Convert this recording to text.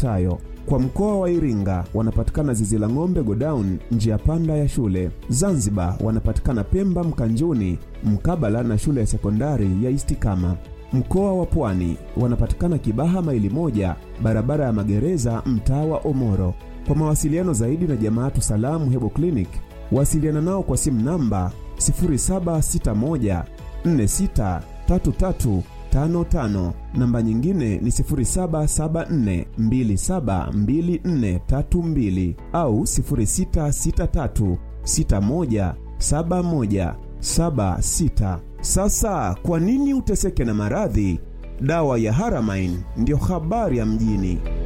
yafuatayo: kwa mkoa wa Iringa wanapatikana zizi la ng'ombe Godown, njia panda ya shule. Zanzibar wanapatikana Pemba Mkanjuni, mkabala na shule ya sekondari ya Istikama. Mkoa wa Pwani wanapatikana Kibaha maili moja, barabara ya magereza, mtaa wa Omoro. Kwa mawasiliano zaidi na Jamaatu Salamu Hebo Clinic, wasiliana nao kwa simu namba 0761 463355 namba nyingine ni 0774272432 au 0663617176. Sasa kwa nini uteseke na maradhi? Dawa ya Haramain ndiyo habari ya mjini.